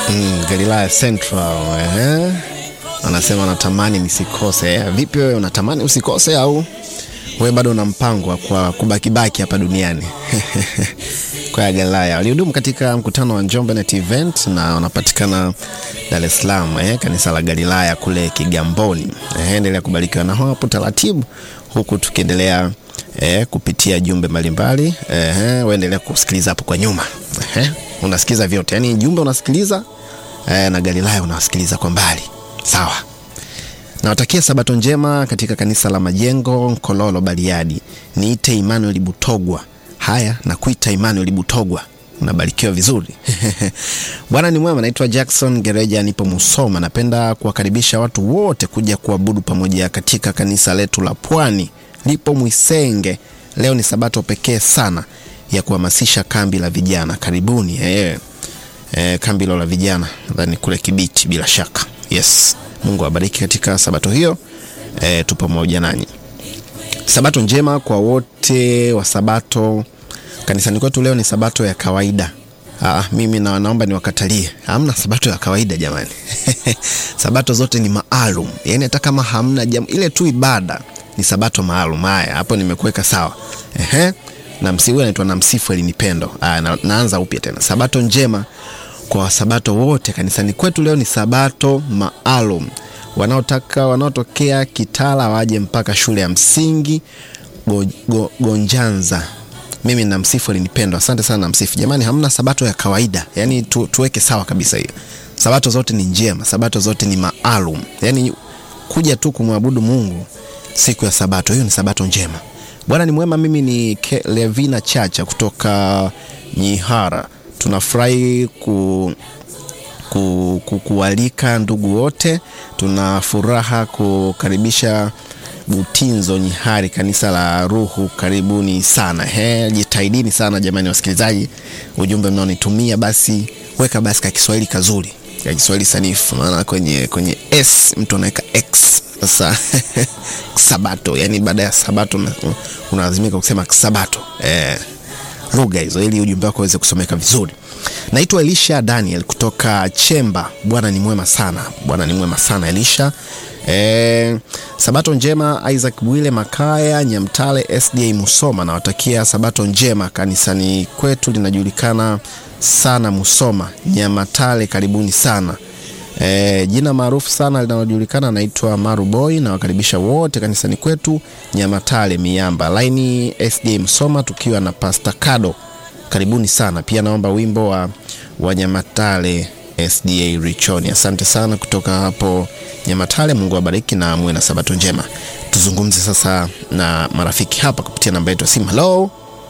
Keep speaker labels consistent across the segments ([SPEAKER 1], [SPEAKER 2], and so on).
[SPEAKER 1] Mm, Galilaya Central eh. Anasema natamani nisikose. Eh, vipi wewe unatamani usikose au wewe bado una mpango wa kwa kubakibaki hapa duniani? kwa Galilaya walihudumu katika mkutano wa Njombe Net Event na wanapatikana Dar es Salaam eh, kanisa la Galilaya kule Kigamboni. Eh, endelea kubarikiwa na hapo taratibu huku tukiendelea eh, kupitia jumbe mbalimbali eh, waendelea kusikiliza hapo kwa nyuma eh, unasikiza vyote, yani jumbe unasikiliza eh, na Galilaya unasikiliza kwa mbali. Sawa, nawatakia sabato njema katika kanisa la Majengo Nkololo Bariadi. Niite Emmanuel Butogwa. Haya, na kuita Emmanuel Butogwa, unabarikiwa vizuri Bwana ni mwema. Naitwa Jackson Gereja, nipo Musoma. Napenda kuwakaribisha watu wote kuja kuabudu pamoja katika kanisa letu la Pwani, lipo Mwisenge. Leo ni sabato pekee sana ya kuhamasisha kambi la vijana. Karibuni eh, eh, kambi la vijana nadhani kule Kibiti, bila shaka. Yes, Mungu awabariki katika sabato hiyo. Eh, tu pamoja nanyi. Sabato njema kwa wote wa Sabato. Kanisani kwetu leo ni sabato ya kawaida. Aa, mimi na naomba niwakatalie, hamna sabato ya kawaida jamani. sabato zote ni maalum, yaani hata kama hamna jam, ile tu ibada ni sabato maalum. Haya, hapo nimekuweka sawa. Ehe, na msifu anaitwa na msifu elinipendo. Aya, na, naanza upya tena. Sabato njema kwa wasabato wote kanisani kwetu leo ni sabato maalum. Wanaotaka wanaotokea Kitala waje mpaka shule ya msingi go, go, Gonjanza mimi na msifu alinipendwa. Asante sana na msifu. Jamani, hamna sabato ya kawaida, yaani tu, tuweke sawa kabisa hiyo. Sabato zote ni njema, sabato zote ni maalum, yaani kuja tu kumwabudu Mungu siku ya sabato, hiyo ni sabato njema. Bwana ni mwema. Mimi ni Ke, Levina Chacha kutoka Nyihara. Tunafurahi ku ku, ku, kualika ndugu wote. Tuna furaha kukaribisha Butinzo Nyihari, kanisa la Ruhu. Karibuni sana. He, jitahidini sana jamani, wasikilizaji, ujumbe mnaonitumia basi weka basi ka Kiswahili kazuri, ka Kiswahili sanifu, maana kwenye kwenye s mtu anaweka x. Sasa sabato, yani baada ya sabato unalazimika kusema sabato eh, lugha hizo, ili ujumbe wako uweze kusomeka vizuri. Naitwa Elisha Daniel kutoka Chemba. Bwana ni mwema sana, Bwana ni mwema sana Elisha. E, sabato njema Isaac Bwile Makaya Nyamtale SDA Musoma, nawatakia sabato njema. Kanisani kwetu linajulikana sana Musoma Nyamatale, karibuni sana. E, jina maarufu sana linalojulikana naitwa Maruboy. Nawakaribisha wote kanisani kwetu Nyamatale Miamba laini SDA Musoma, tukiwa na Pastor Kado, karibuni sana pia. Naomba wimbo wa, wa Nyamatale SDA Richoni. Asante sana kutoka hapo Nyamatale. Mungu awabariki na muwe na sabato njema. Tuzungumze sasa na marafiki hapa kupitia namba yetu ya simu. Hello,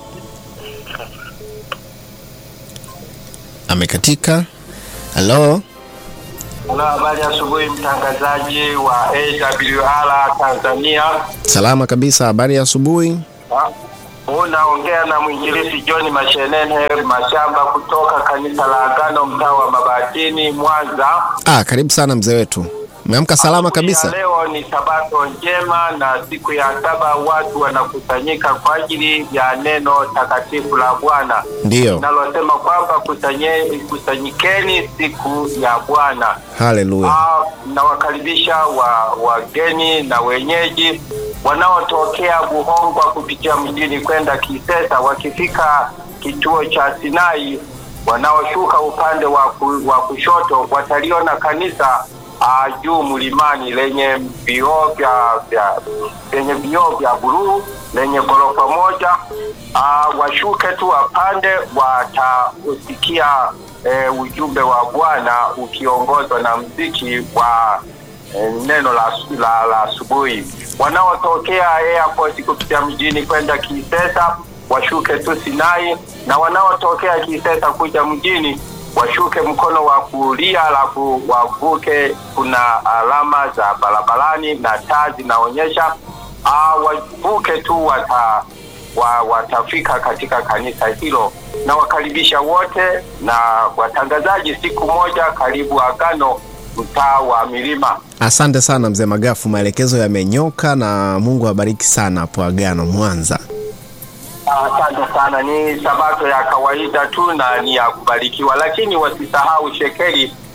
[SPEAKER 1] amekatika. Hello,
[SPEAKER 2] Halo, habari asubuhi, mtangazaji wa AWR Tanzania.
[SPEAKER 1] salama kabisa. Habari ya asubuhi.
[SPEAKER 2] Ha? Unaongea na mwinjilisi John Mashenene Mashamba kutoka kanisa la Agano mtaa wa Mabatini Mwanza.
[SPEAKER 1] Ah, karibu sana mzee wetu, umeamka salama
[SPEAKER 2] Siku ya
[SPEAKER 1] kabisa.
[SPEAKER 2] Leo ni sabato njema na siku ya saba watu wanakusanyika kwa ajili ya neno takatifu la Bwana
[SPEAKER 1] Ndiyo,
[SPEAKER 2] nalosema kwamba kusanye- kusanyikeni siku ya Bwana.
[SPEAKER 1] haleluya.
[SPEAKER 2] Ah, nawakaribisha wa wageni na wenyeji wanaotokea Buhongwa kupitia mjini kwenda Kisesa. Wakifika kituo cha Sinai, wanaoshuka upande wa ku- wa kushoto wataliona kanisa ah, juu mlimani lenye vioo vya vya lenye vioo vya buluu lenye ghorofa moja. Ah, washuke tu wapande, watausikia eh, ujumbe wa Bwana ukiongozwa na mziki wa eh, neno la la la asubuhi. Wanaotokea airport kupitia mjini kwenda Kisesa washuke tu Sinai, na wanaotokea Kisesa kuja mjini washuke mkono wa kulia, alafu wavuke. Kuna alama za barabarani na taa zinaonyesha, ah, wavuke tu wata wa, watafika katika kanisa hilo. Na wakaribisha wote na watangazaji, siku moja karibu Agano, mtaa wa Milima.
[SPEAKER 1] Asante sana mzee Magafu, maelekezo yamenyoka na Mungu awabariki sana hapo Agano Mwanza.
[SPEAKER 2] Asante sana. Ni sabato ya kawaida tu na ni ya kubarikiwa, lakini wasisahau shekeli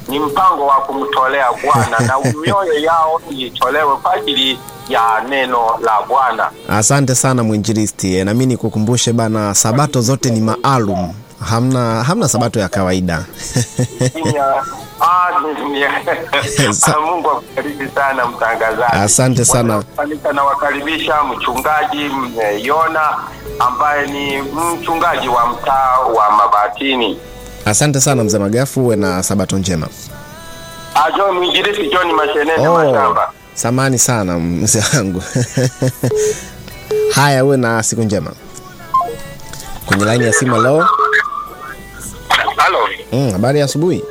[SPEAKER 2] ni mpango wa kumtolea Bwana na mioyo yao itolewe kwa ajili ya neno la Bwana.
[SPEAKER 1] Asante sana mwinjilisti. E, nami nikukumbushe bana, sabato zote ni maalum, hamna hamna sabato ya kawaida.
[SPEAKER 2] Nya- ah, ni- ni-
[SPEAKER 1] Sa-
[SPEAKER 2] Ah, Mungu akubariki sana mtangazaji.
[SPEAKER 1] Asante sana.
[SPEAKER 2] Wanaofanika nawakaribisha mchungaji mm, eh, Yona ambaye ni mchungaji wa mtaa wa Mabatini.
[SPEAKER 1] Asante sana mzee Magafu, uwe na sabato njema.
[SPEAKER 2] Ah, John mwinjilisti John Mashenene
[SPEAKER 1] Oh,
[SPEAKER 2] Mashamba.
[SPEAKER 1] samani sana mzee wangu. Haya, uwe na siku njema. Kwenye laini ya simu leo.
[SPEAKER 2] Halo.
[SPEAKER 1] Mm, habari ya asubuhi.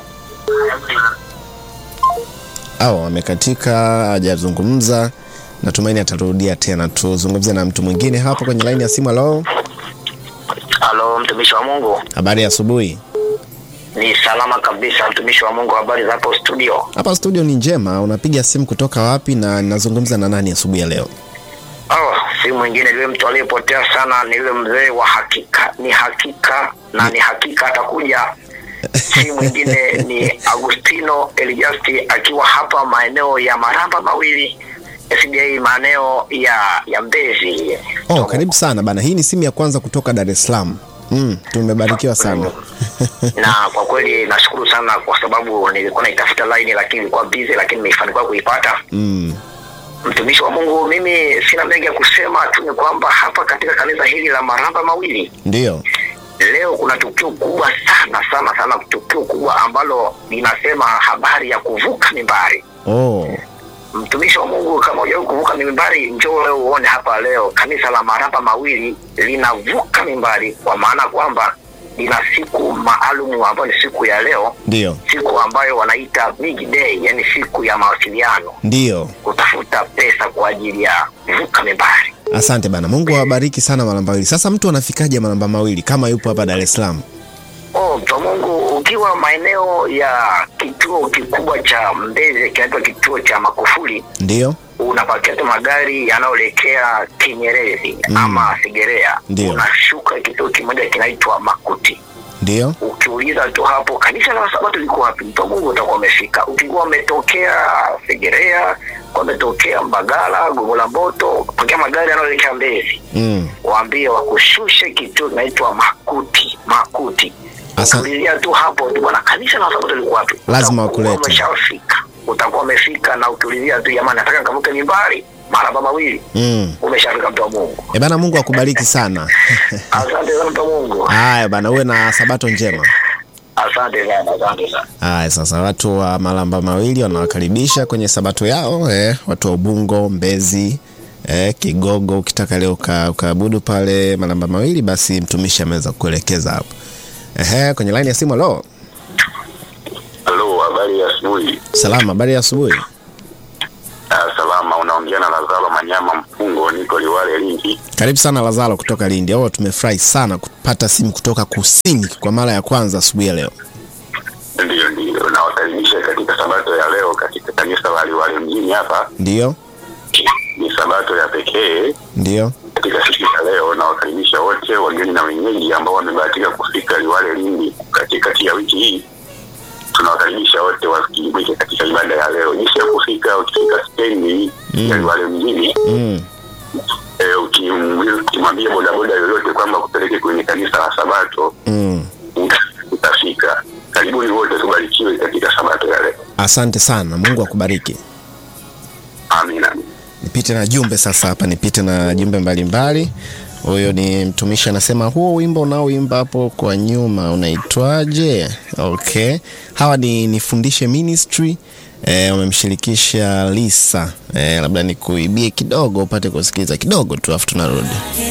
[SPEAKER 1] Au amekatika, hajazungumza. Natumaini atarudia tena. Tuzungumze na mtu mwingine hapo kwenye laini ya simu leo.
[SPEAKER 3] Halo, mtumishi wa Mungu.
[SPEAKER 1] Habari ya asubuhi.
[SPEAKER 3] Ni salama kabisa, mtumishi wa Mungu. Habari za hapo studio?
[SPEAKER 1] Hapa studio ni njema. Unapiga simu kutoka wapi na nazungumza na nani asubuhi ya leo?
[SPEAKER 3] Oh, si mwingine yule mtu aliyepotea sana, ni yule mzee wa hakika. Ni hakika na ni hakika atakuja. Si mwingine ni Agustino Elijasti akiwa hapa maeneo ya Maramba mawili SDA maeneo ya ya Mbezi.
[SPEAKER 1] Oh, karibu sana bana. Hii ni simu ya kwanza kutoka Dar es Salaam. Mm, tumebarikiwa sana.
[SPEAKER 3] na kwa kweli nashukuru sana kwa sababu nilikuwa naitafuta line lakini ilikuwa busy, lakini nimefanikiwa kuipata.
[SPEAKER 1] Mm,
[SPEAKER 3] Mtumishi wa Mungu, mimi sina mengi ya kusema tu, ni kwamba hapa katika kanisa hili la Maramba mawili
[SPEAKER 1] ndio.
[SPEAKER 3] leo kuna tukio kubwa sana sana sana, tukio kubwa ambalo linasema habari ya kuvuka mimbari.
[SPEAKER 1] Oh,
[SPEAKER 3] Mtumishi wa Mungu, kama hujawahi kuvuka mimbari, njoo leo uone hapa leo kanisa la Maramba mawili linavuka mimbari, kwa maana kwamba lina siku maalum ambayo ni siku ya leo,
[SPEAKER 1] ndio.
[SPEAKER 3] siku ambayo wanaita big day, yani siku ya mawasiliano,
[SPEAKER 1] Ndio.
[SPEAKER 3] kutafuta pesa kwa ajili ya kuvuka mimbari.
[SPEAKER 1] Asante bana. Mungu awabariki sana Malamba Mawili. Sasa mtu anafikaje Malamba Mawili kama yupo hapa Dar es Salaam?
[SPEAKER 3] Oh, mtu wa Mungu, ukiwa maeneo ya kituo kikubwa cha Mbezi kinaitwa kituo cha Makufuli,
[SPEAKER 1] Ndio.
[SPEAKER 3] unapakia tu magari yanayoelekea Kinyerezi
[SPEAKER 1] Mm.
[SPEAKER 3] ama Segerea,
[SPEAKER 1] Ndio.
[SPEAKER 3] unashuka kituo kimoja kinaitwa Makuti.
[SPEAKER 1] Ndio.
[SPEAKER 3] Ukiuliza tu hapo kanisa la Sabato liko wapi, mtu wa Mungu utakuwa umefika. Ukikuwa umetokea Segerea, kwa umetokea Mbagala, Gongo la Mboto, pakia magari yanayoelekea Mbezi,
[SPEAKER 1] Mm.
[SPEAKER 3] waambie wakushushe kituo kinaitwa Makuti. Makuti
[SPEAKER 1] Asa-
[SPEAKER 3] ukiulizia tu hapo tu bwana, kanisa la Sabato liko wapi,
[SPEAKER 1] Lazima
[SPEAKER 3] Utakuwa
[SPEAKER 1] wakulete.
[SPEAKER 3] Umeshafika, utakuwa umefika, na ukiulizia tu jamani, nataka nikavuke mimbari maraba mawili,
[SPEAKER 1] Mm.
[SPEAKER 3] umeshafika mtu wa Mungu.
[SPEAKER 1] E bana, Mungu akubariki sana.
[SPEAKER 3] Asante sana mtu wa Mungu,
[SPEAKER 1] Haya bana, uwe na sabato njema.
[SPEAKER 3] asante sana, asante sana.
[SPEAKER 1] Haya, sasa watu wa Malamba Mawili wanawakaribisha kwenye sabato yao eh, watu wa Ubungo, Mbezi eh, Kigogo. Ukitaka leo uka- ukaabudu pale Malamba Mawili, basi mtumishi ameweza kuelekeza hapo. Ehe, kwenye laini ya simu. Halo,
[SPEAKER 4] Halo, habari ya asubuhi.
[SPEAKER 1] salama, habari ya asubuhi.
[SPEAKER 4] Ah, salama, unaongea na Lazaro Manyama Mpungo, niko Liwale Lindi.
[SPEAKER 1] Karibu sana Lazaro kutoka Lindi. Au tumefurahi sana kupata simu kutoka kusini kwa mara ya kwanza asubuhi ya leo.
[SPEAKER 4] Ndiyo, ndiyo, nawakaribisha katika sabato ya leo katika kanisa la Liwale mjini hapa.
[SPEAKER 1] Ndio,
[SPEAKER 4] Ni sabato ya pekee
[SPEAKER 1] ndio.
[SPEAKER 4] katika siku ya leo. Nawakaribisha wote wageni na wenyeji ambao wamebahatika kufika Liwale Lindi katikati ya wiki hii. Tunawakaribisha wote wakijumuike katika ibada ya leo. Jinsi ya kufika, ukifika stendi ya Liwale mjini
[SPEAKER 1] Mm.
[SPEAKER 4] eh, ukimwambia- ukimwambia bodaboda yoyote kwamba kupeleke kwenye kanisa la Sabato
[SPEAKER 1] Mm.
[SPEAKER 4] uta- utafika. Karibuni wote, tubarikiwe katika Sabato ya leo.
[SPEAKER 1] Asante sana, Mungu akubariki.
[SPEAKER 4] Amina.
[SPEAKER 1] Nipite na jumbe sasa hapa, nipite na jumbe mbalimbali. Huyo ni mtumishi anasema, huo wimbo unaoimba hapo kwa nyuma unaitwaje? Okay, hawa ni nifundishe ministry eh, wamemshirikisha Lisa eh, labda nikuibie kidogo upate kusikiliza kidogo tu, afu tunarudi.